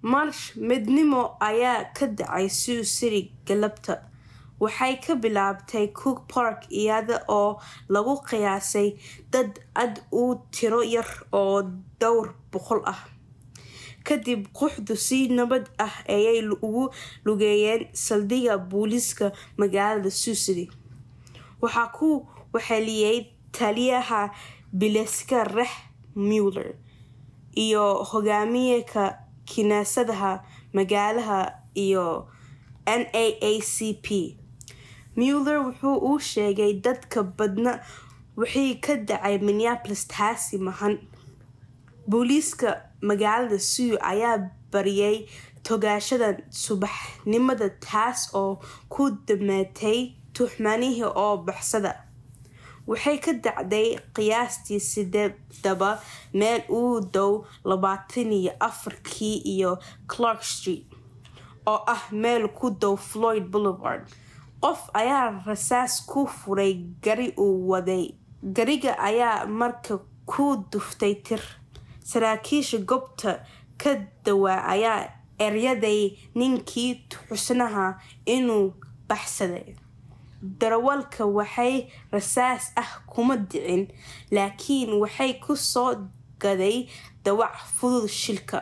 marsh midnimo ayaa ka dhacay sioux city galabta waxay ka bilaabtay cook park iyada oo lagu qiyaasay dad ad u tiro yar oo dhowr boqol ah kadib quxdu si nabad ah ayay ugu lugeeyeen saldhigga booliiska magaalada sioux city waxaa ku waxeliyey taliyaha bileska rex muller iyo hogaamiyeka kiniisadaha magaalaha iyo n a a c p muller wuxuu uu sheegay dadka badna wixii ka dhacay minneapolis taasi mahan booliiska magaalada sioux ayaa bariyay togaashadan subaxnimada taas oo ku dameetay tuhmanihii oo baxsada waxay ka dacday qiyaastii sideedaba meel uu dow labaatan iyo afarkii iyo clark street oo ah meel ku dow floyd boulevard qof ayaa rasaas ku furay gari uu waday gariga ayaa marka ku duftay tir saraakiisha goobta ka dawaa ayaa eryaday ninkii xusnaha inuu baxsaday darawalka waxay rasaas ah kuma dhicin laakiin waxay ku soo gaday dawac fudud shilka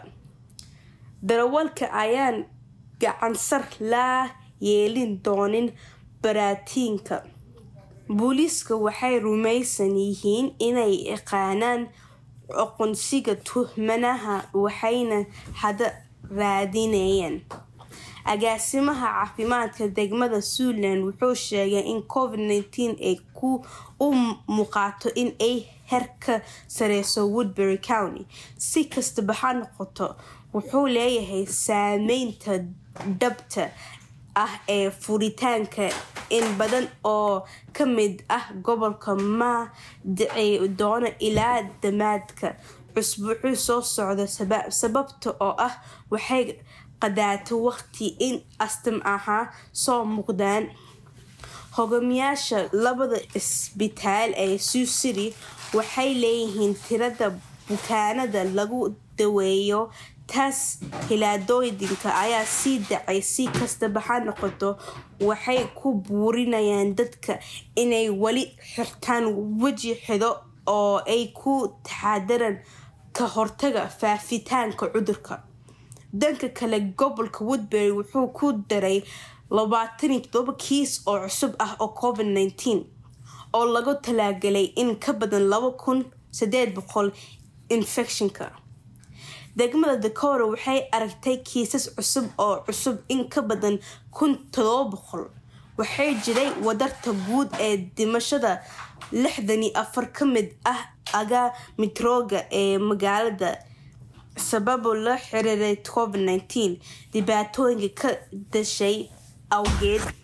darawalka ayaan gacansar laa yeelin doonin baraatiinka booliiska waxay rumaysan yihiin inay yaqaanaan aqoonsiga tuhmanaha waxayna hada raadinayeen agaasimaha caafimaadka degmada suuland wuxuu sheegay in covid nteen ay ku u muuqato in ay her ka sareyso woodbury county si kastaba ha noqoto wuxuu leeyahay saameynta dhabta ah ee furitaanka in badan oo ka mid ah gobolka ma dhici doono ilaa damaadka cusbuuxuu soo socda sababta oo ah waxay qadaata waqti in astam ahaa soo muuqdaan hogaamiyaasha labada isbitaal ee sioux city waxay leeyihiin tirada bukaanada lagu daweeyo taas hilaadooyinka ayaa sii dhacay si kastaba ha noqoto waxay ku buurinayaan dadka inay weli xirtaan weji xido oo ay ku taxadaraan ka hortaga faafitaanka cudurka dhanka kale gobolka woodbury wuxuu ku daray labaataniyo todoba kiis oo cusub ah oo covid nteen oo lagu talaagalay in ka badan laba kun sideed boqol infectionka degmada dakora waxay aragtay kiisas cusub oo cusub in ka badan kun todoba boqol waxay jiray wadarta guud ee dhimashada lixdani afar ka mid ah aga mitrooga ee magaalada sababo la xiriiray covid nteen dhibaatooyinka ka dashay awgeed